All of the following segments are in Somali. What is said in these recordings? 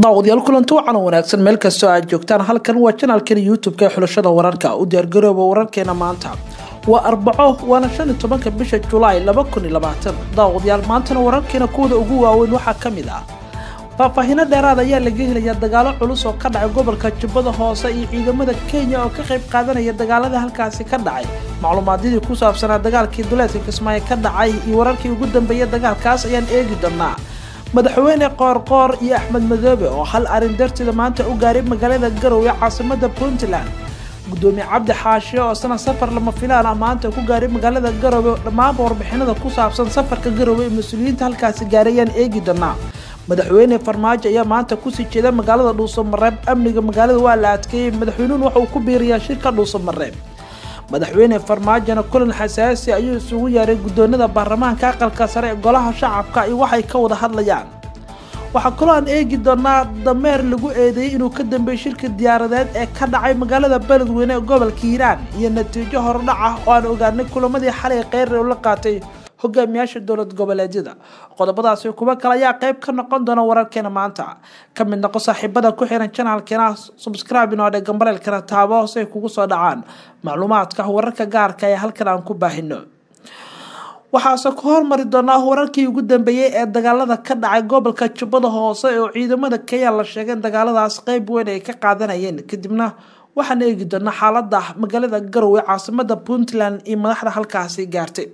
daawadayaal kulanti wacan wanaagsan meel kastoo aad joogtaan halkan waa janaalkan youtube-ka ee xulashada wararka u diyaargarooba wararkeena maanta waa arbaco waana shan iyo tobanka bisha julaay laba kun iyo labaatan daawadayaal maantana wararkeena kuwada ugu waaweyn waxaa ka mid ah faahfaahino dheeraad ayaa laga helayaa dagaalo culus oo ka dhacay gobolka jubbada hoose iyo ciidamada kenya oo ka qayb qaadanaya dagaalada halkaasi ka dhacay macluumaadyadii ku saabsanaa dagaalkii duleedka kismaayo ka dhacay iyo wararkii ugu dambeeyay dagaalkaas ayaan eegi doonaa madaxweyne qoorqoor iyo axmed madoobe oo hal arrin darteeda maanta u gaaray magaalada garowe caasimada puntland gudoomiye cabdi xaashiye oo sana safar lama filaan ah maanta ku gaaray magaalada garowe dhammaanba warbixinada ku saabsan safarka garowe ee mas-uuliyiinta halkaasi gaaray ayaan eegi doonaa madaxweyne farmaajo ayaa maanta kusii jeeda magaalada dhuusamareeb amniga magaalada waa la adkeeyey madaxweynuhun waxa uu ku biiriyaa shirka dhuusamareeb madaxweyne farmaajona kulan xasaasi ayuu isugu yeeray guddoonada baarlamaanka aqalka sare ee golaha shacabka iyo waxay ka wada hadlayaan waxaa kaloo aan eegi doonaa dameer lagu eedeeyey inuu ka dambeeyey shirka diyaaradeed ee ka dhacay magaalada beledweyne ee gobolka hiiraan iyo natiijo hordhac ah oo aan ogaanay kulamadii xalay kheyr la qaatay hogaamiyaasha dowlad goboleedyada qodobadaasi kuwo kale ayaa qayb ka noqon doona wararkeena maanta ka mid noqo saaxiibada ku xiran janaalkeena subscribe inoo dhe gambareelkana taabo hoose ay kugu soo dhacaan macluumaadka wararka gaarka ee halkan aan ku baahino waxaase ku hormari doonaa wararkii ugu dambeeyey ee dagaalada ka dhacay gobolka jubbada hoose oo ciidamada kenya la sheegay in dagaaladaas qeyb weyn ay ka qaadanayeen kadibna waxaan eegi doonaa xaalada magaalada garowe caasimada puntland iyo madaxda halkaasi gaartay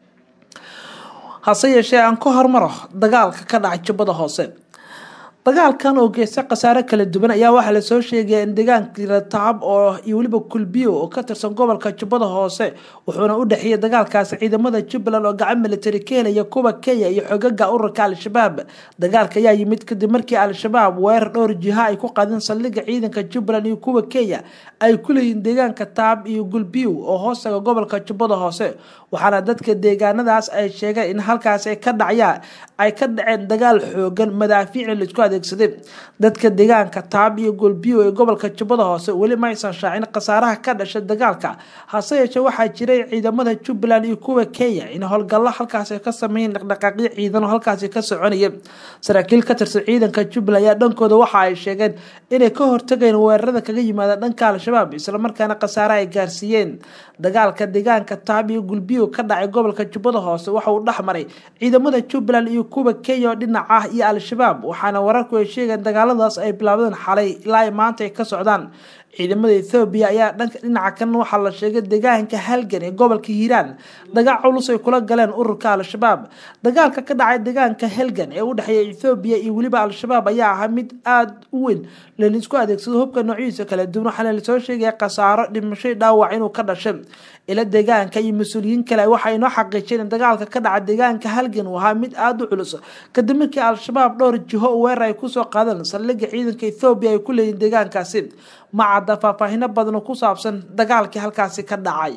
hase yeeshee aan ka hormaro dagaalka ka dhacay jubbada hoose dagaalkan oo geysta khasaare kala duwan ayaa waxaa lasoo sheegaya in deegaanka rataab oo iyo weliba kulbiyo oo ka tirsan gobolka jubbada hoose wuxuuna u dhexeeyay dagaalkaasi ciidamada jubbaland oo gacan militari ka helaya kuwa kenya iyo xogaga ururka al-shabaab dagaalka ayaa yimid kadib markii al-shabaab weerar dhowr jiha ay ku qaadeen saldhigga ciidanka jubbaland iyo kuwa kenya ay ku leeyihiin deegaanka taab iyo gulbiyo oo hoostaga gobolka jubbada hoose waxaana dadka deegaanadaas ay sheegeen in halkaas ay ka dhacyaa ay ka dhaceen dagaal xoogan madaafiicna laisku adeegsaday dadka deegaanka taab iyo golbiyo ee gobolka jubbada hoose weli ma aysan shaacin khasaaraha ka dhashay dagaalka hase yeeshee waxaa jiray ciidamada jubbaland iyo kuwa kenya in howlgallo halkaasi ka sameeyeen dhaqdhaqaaqyo ciidan oo halkaasi ka soconaya saraakiil ka tirsan ciidanka jubbaland ayaa dhankooda waxa ay sheegeen inay ka hortageen weerarada kaga yimaada dhanka al-shabaab islamarkaana khasaare ay gaarsiiyeen dagaalka deegaanka taab iyo gulbiyo ka dhacay gobolka jubbada hoose waxa uu dhexmaray ciidamada jubbaland iyo kuwa kenya oo dhinac ah iyo al-shabaab waxaana wararku ay sheegeen dagaaladaas ay bilaabdeen xalay ilaa ay maanta ay ka socdaan ciidamada ethoobiya ayaa dhanka dhinaca kan waxaa la sheegay deegaanka halgan ee gobolka hiiraan dagaal culus ay kula galeen ururka al-shabaab dagaalka ka dhacay deegaanka halgan ee u dhexeeya ethoobiya iyo weliba al-shabaab ayaa ahaa mid aada u weyn lanisku adeegsado hubka noocyadiisa kala duwan waxaana lasoo sheegaya khasaaro dhimashay dhaawac inuu ka dhashay ila deegaanka iyo mas-uuliyiin kale waxay inoo xaqiijeen in dagaalka ka dhaca deegaanka halgan uu ahaa mid aada u culus kadib markii al-shabaab dhowr jiho weerar ay kusoo qaadeen saldhigga ciidanka ethoobiya ay ku leeyihin deegaankaasi ma cadda faahfaahino badan oo ku saabsan dagaalkii halkaasi ka dhacay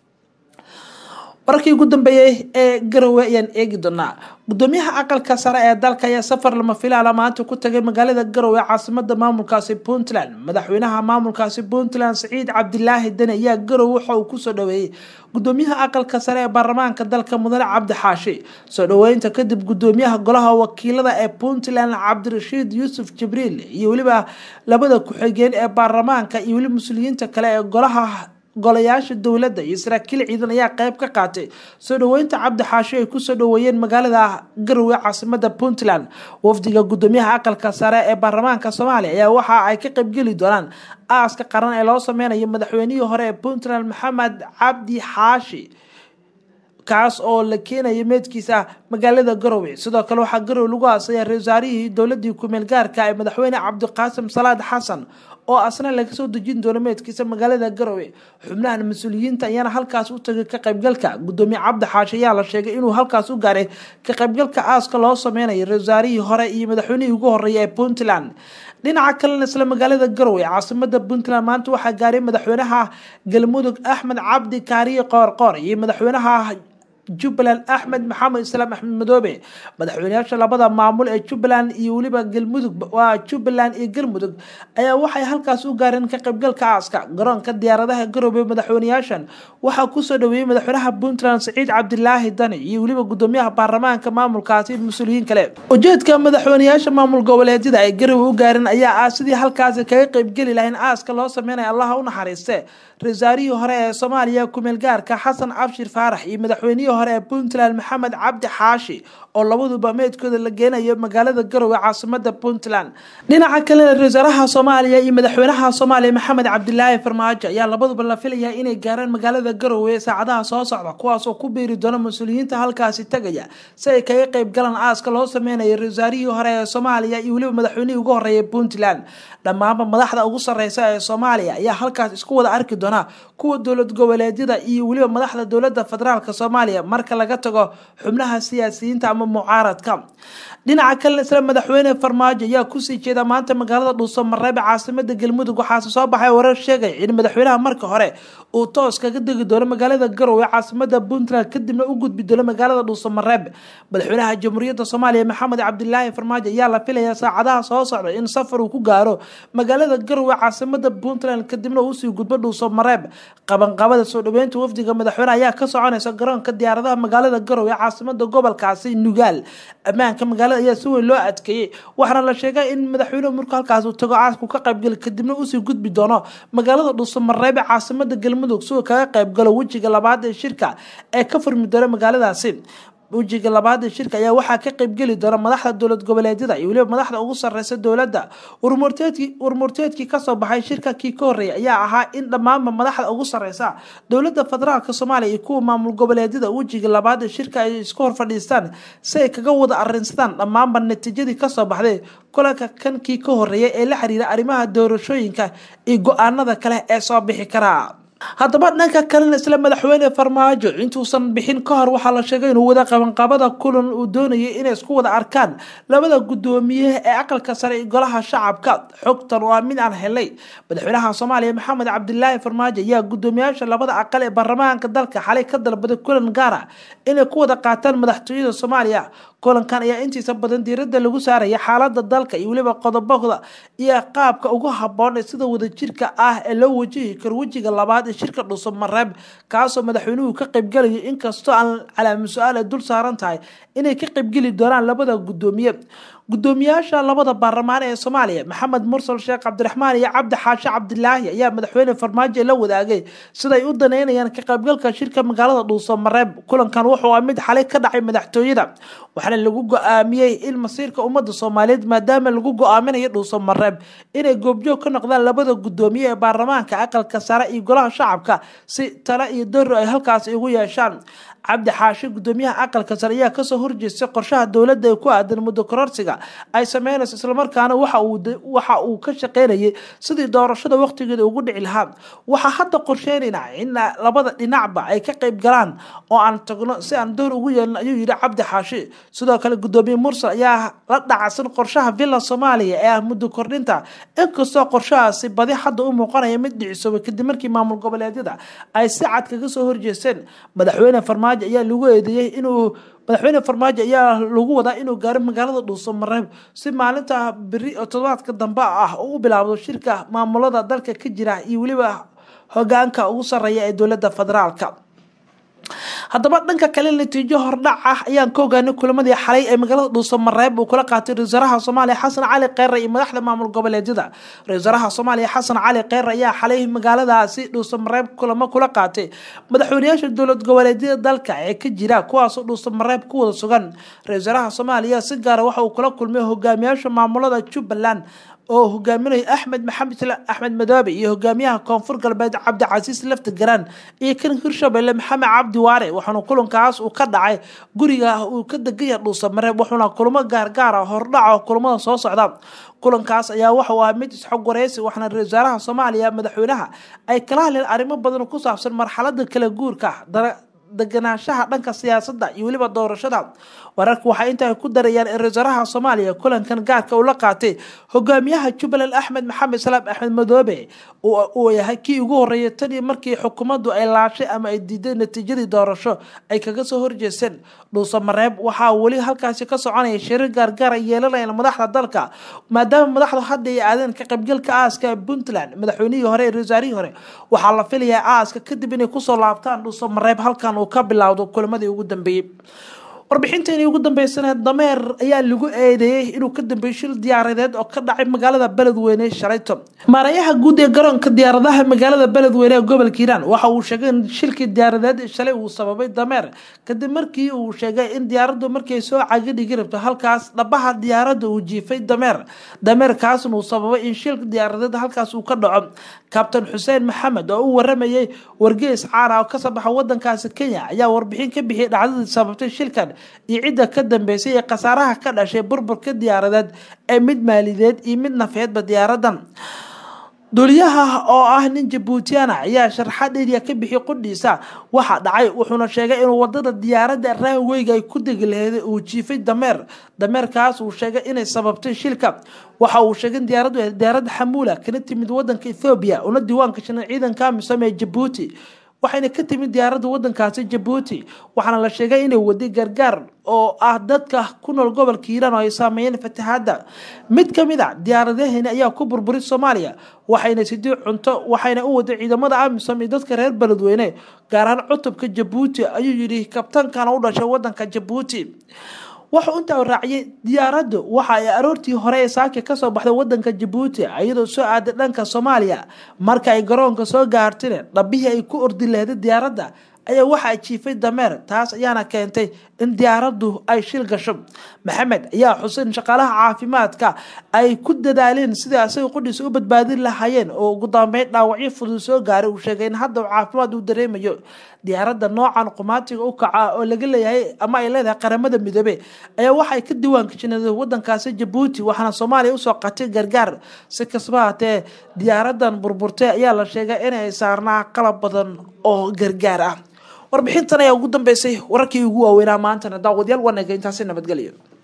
wararkii ugu dambeeyey ee garowe ayaan eegi doonaa gudoomiyaha aqalka sare ee dalka ayaa safar lama filaala maanta ku tagay magaalada garowe caasimada maamulkaasi puntland madaxweynaha maamulkaasi puntland saciid cabdilaahi deni ayaa garowe waxa uu kusoo dhaweeyey gudoomiyaha aqalka sare ee baarlamaanka dalka mudane cabdi xaashi soo dhaweynta kadib gudoomiyaha golaha wakiilada ee puntland cabdirashiid yuusuf jibriil iyo weliba labada ku-xigeen ee baarlamaanka iyo weliba mas-uuliyiinta kale ee golaha golayaasha dowladda iyo saraakiil ciidan ayaa qayb ka qaatay soo dhaweynta cabdi xaashi ay kusoo dhaweeyeen magaalada garowe caasimada puntland wafdiga gudoomiyaha aqalka sare ee baarlamaanka soomaaliya ayaa waxa ay ka qaybgeli doonaan aaska qaran ee loo sameynayo madaxweynihii hore ee puntland maxamed cabdi xaashi kaas oo la keenaya meedkiisa magaalada garowe sidoo kale waxaa garowe lagu aasaya ra wasaarihii dowladii kumeel gaarka ee madaxweyne cabdiqaasim salaad xasan oo asna laga soo dejin doono meedkiisa magaalada garowe xubnahan mas-uuliyiinta ayaana halkaas u tagay ka qaybgalka gudoomiye cabdi xaashi ayaa la sheegay inuu halkaas u gaaray ka qaybgalka aaska loo sameynayo ra wasaarihii hore iyo madaxweynihii ugu horeeya ee puntland dhinaca kalena isla magaalada garowe caasimada puntland maanta waxaa gaaray madaxweynaha galmudug axmed cabdi kaariye qoorqoor iyo madaxweynaha jubbaland axmed maxamed islaam axmed madoobe madaxweyneyaasha labada maamul ee jubbaland iyo weliba galmudug waa jubbaland iyo galmudug ayaa waxay halkaas u gaareen ka qaybgalka aaska garoonka diyaaradaha garoobe madaxweyneyaashan waxaa kusoo dhaweeyey madaxweynaha puntland saciid cabdilaahi dani iyo weliba gudoomiyaha baarlamaanka maamulkaasi mas-uuliyiin kale ujeedka madaxweyneyaasha maamul goboleedyada ay garowe u gaareen ayaa ah sidii halkaasi kaga qaybgeli lahayn aaska loo sameynaya allaha u naxariiste ra-iisaarihii hore ee soomaaliya kumeel gaarka xasan cabshir faarax iyo madaxweynihii hore ee puntland maxamed cabdi xaashi oo labaduba meydkooda la geenayo magaalada garowe caasimada puntland dhinaca kalena ra-iisaaraha soomaaliya iyo madaxweynaha soomaaliya maxamed cabdilaahi farmaajo ayaa labaduba la filayaa inay gaaraan magaalada garowe saacadaha soo socda kuwaasoo ku biiri doona mas-uuliyiinta halkaasi tegaya si ay kaga qeyb galaan aaska loo sameynayo ra-iisaarihii hore ee soomaaliya iyo weliba madaxweynihii ugu horeeya puntland dhammaanba madaxda ugu sareysa ee soomaaliya ayaa halkaas isku wada arki doona kuwa dowlad goboleedyada iyo weliba madaxda dowlada federaalk soomaaliya marka laga tago xubnaha siyaasiyiinta ama mucaaradka dhinaca kalena isla madaxweyne farmaajo ayaa kusii jeeda maanta magaalada dhuuso mareebe caasimada galmudug waxaase soo baxay warar sheegay in madaxweynaha marka hore uu toos kaga degi doono magaalada garowe caasimada puntland kadibna u gudbi doono magaalada dhuuso mareebe madaxweynaha jamhuuriyadda soomaaliya maxamed cabdilaahi farmaajo ayaa la filayaa saacadaha soo socda in safar uu ku gaaro magaalada garowe caasimada puntland kadibna uusii gudbo dhuuso mareebe qabanqabada soo dhaweynta wafdiga madaxweyne ayaa ka soconaysa garoonka diyaaradaha magaalada garowe caasimada gobolkaasi nugaal ammaanka magaalada ayaa si weyn loo adkeeyey waxaana la sheegay in madaxweynuhu markuu halkaas uu tago caasku ka qaybgali kadibna usii gudbi doono magaalada dhuuso mareebe caasimada galmudug si uu kaga qaybgalo wejiga labaad ee shirka ee ka furmi doona magaaladaasi wejiga labaad ee shirka ayaa waxaa ka qaybgeli doona madaxda dowlad goboleedyada iyo weliba madaxda ugu sareysa dowladda warmurteedkii warmurteedkii kasoo baxay shirka kii ka horreeyay ayaa ahaa in dhammaanba madaxda ugu sareysa dowladda federaalk soomaaliya iyo kuwa maamul goboleedyada wejiga labaad ee shirka ay isku hor fadhiistaan si ay kaga wada arinsadaan dhammaanba natiijadii kasoo baxday kulanka kankii ka horreeyay ee la xiriira arrimaha doorashooyinka iyo go-aanada kale ee soo bixi karaa haddaba dhanka kalena isla madaxweyne farmaajo intuusan bixin ka hor waxaa la sheegay inuu wada qabanqabada kulan uu doonayay inay isku wada arkaan labada guddoomiye ee aqalka sare iyo golaha shacabka xogtan waa mid aan helay madaxweynaha soomaaliya maxamed cabdilaahi farmaajo ayaa guddoomiyaasha labada aqal ee baarlamaanka dalka xalay ka dalbaday kulan gaara inay ku wada qaataan madaxtooyada soomaaliya kulankan ayaa intiisa badan diirada lagu saaraya xaalada dalka iyo weliba qodobada iyo qaabka ugu haboon ee sida wadajirka ah ee loo wajihi karo wejiga labaad ee shirka dhuso mareeb kaasoo madaxweynuhu ka qaybgalayo inkastoo aan calaami su-aal ay dul saaran tahay inay ka qaybgeli doonaan labada guddoomiye guddoomiyaasha labada baarlamaan ee soomaaliya maxamed mursal sheekh cabdiraxmaan iyo cabdi xaashe cabdilaahi ayaa madaxweyne farmaajo la wadaagay siday u daneynayaan ka qaybgalka shirka magaalada dhuuso mareeb kulankan wuxuu ah mid xalay ka dhacay madaxtooyada waxaana lagu go-aamiyey in masiirka ummadda soomaaliyeed maadaama lagu go-aaminayo dhuuso mareeb inay goobjoog ka noqdaan labada guddoomiye ee baarlamaanka aqalka sare iyo golaha shacabka si tale iyo daro ay halkaasi ugu yeeshaan cabdi xaashe guddoomiyaha aqalka sare ayaa kasoo horjeestay qorshaha dowladda ee ku aadan muddo kororsiga ay sameynayso islamarkaana waxa uu ka shaqeynayay sidii doorashada waqtigeeda ugu dhici lahaa waxaa hadda qorsheynayna in labada dhinacba ay ka qayb galaan oo aan tagno si aan door ugu yeelin ayuu yihi cabdi xaashi sidoo kale guddoomiye mursal ayaa la dhacsan qorshaha villa soomaaliya ee ah muddo kordhinta inkastoo qorshahaasi badi hadda u muuqanaya mid dhicisoobay kadib markii maamul goboleedyada ay si cad kaga soo horjeesteen madaxweyne farmaajo ayaa lagu eedeeyey inuu madaxweyne farmaajo ayaa lagu wadaa inuu gaaro magaalada dhuuso mareeb si maalinta beri oo todobaadka dambe ah oo u bilaabdo shirka maamulada dalka ka jira iyo weliba hogaanka ugu sareeya ee dowladda federaalka haddaba dhanka kale natiijo hordhac ah ayaan ka ogaanay kulamadii xalay ee magaalada dhuuso mareeb uu kula qaatay ra-isul wasaaraha soomaaliya xasan cali kheyre iyo madaxda maamul goboleedyada ra-isul wasaaraha soomaaliya xasan cali kheyre ayaa xalay magaaladaasi dhuuso mareeb kulamo kula qaatay madaxweyneyaasha dowlad goboleedyada dalka ee ka jira kuwaasoo dhuuso mareeb ku wada sugan ra-isul wasaaraha soomaaliya si gaara waxa uu kula kulmay hogaamiyaasha maamulada jubbaland oo hogaaminaya axmed maxamed axmed madoobe iyo hogaamiyaha koonfur galbeed cabdicasiis lafti garaan iyo kan hirshabelle maxamed cabdi waare waxaana kulankaas uu ka dhacay guriga uu ka degaya dhuusa mareeb wuxuuna kulamo gaargaara hordhaca kulamada soo socda kulankaas ayaa waxauu ah mid isxog wareysi waxaana ra-isul wasaaraha soomaaliya madaxweynaha ay kala hadleen arrimo badan ku saabsan marxalada kala guurka deganaanshaha dhanka siyaasadda iyo weliba doorashada wararka waxay intaa ku darayaan in ra-iisaraha soomaaliya kulankan gaarka uu la qaatay hogaamiyaha jubbaland axmed maxamed salaam axmed madoobe uu yahay kii ugu horeeyay tanii markii xukuumaddu ay laashay ama ay diiday natiijadii doorasho ay kaga soo horjeesteen dhuuso mareeb waxaa weli halkaasi ka soconaya shirir gaargaar ay yeelanayaan madaxda dalka maadaama madaxdu hadda ay aadeen ka qaybgalka aaska puntland madaxweynihii hore ee wasaarihii hore waxaa la filayaa aaska kadib inay kusoo laabtaan dhuuso mareeb halkan uu ka bilowdo kulamadii ugu dambeeyey warbixinteeni ugu dambeysana dameer ayaa lagu eedeeyey inuu ka dambeeyey shil diyaaradeed oo ka dhacay magaalada beledweyne shalayto maarayaha guud ee garoonka diyaaradaha magaalada beledweyne ee gobolka hiiraan waxa uu sheegay in shilkii diyaaradeed shalay uu sababay dameer kadib markii uu sheegay in diyaaraddu markay soo cagadhigi rabto halkaas dhabaha diyaaradda uu jiifay dameer dameerkaasna uu sababay in shilka diyaaradeed halkaas uu ka dhaco kabtan xuseen maxamed oo u waramayay wargeys caana oo kasoo baxa wadankaasi kenya ayaa warbixin ka bixiyay dhacdadii sababtay shilkan iyo cidda ka dambeysay ee khasaaraha ka dhashay burburka diyaaradeed ee mid maalideed iyo mid nafeedba diyaaradan duuliyaha oo ah nin jabuutiana ayaa sharxad eriya ka bixiyay qudhiisa waxaa dhacay wuxuuna sheegay inuu wadada diyaaradda raanweyga ay ku degi laheyd uu jiifay dameer dameerkaas uu sheegay inay sababtay shilka waxa uu sheegay in diyaaraddu diyaaradda xamuula kana timid wadanka ethoobiya una diiwaanka shanay ciidanka amisom ee jabuuti waxayna ka timid diyaaradda wadankaasi jabuuti waxaana la sheegay inay waday gargaar oo ah dadka ku nool gobolka hiiraan oo ay saameeyeen fatahaadda mid ka mid a diyaaradahani ayaa ku burburay soomaaliya waxayna sidii cunto waxayna u waday ciidamada amisom iyo dadka reer beledweyne gaar ahaan cutubka jabuuti ayuu yidhi kabtaankana u dhashay wadanka jabuuti wuxuu intaa raaciyay diyaaraddu waxa ay aroortii hore ee saaki kasoo baxday wadanka jabuuti iyadoo soo aaday dhanka soomaaliya marka ay garoonka soo gaartine dhabihii ay ku ordi lahday diyaaradda ayaa waxa jiifay dameer taas ayaana keentay in diyaaraddu ay shil gasho maxamed ayaa xuseyn shaqaalaha caafimaadka ay ku dadaaleen sidai asaga qudhiisa u badbaadin lahaayeen oo ugu dambeyn dhaawacyo fudud soo gaaray uu sheegay in hadda caafimaad uu dareemayo diyaaradda noocan qumaatiga u kaca oo laga leeyahay ama ay leedahay qaramada midoobe ayaa waxay ka diiwaangashaneen wadankaasi jabuuti waxaana soomaaliya usoo qatay gargaar si kastaba hatee diyaaradan burburtay ayaa la sheegay inay saarnaa qalab badan oo gargaar ah warbixintan ayaa ugu dambeysay wararkii ugu waaweynaa maantana daawadayaal wanaga intaasi nabadgelyo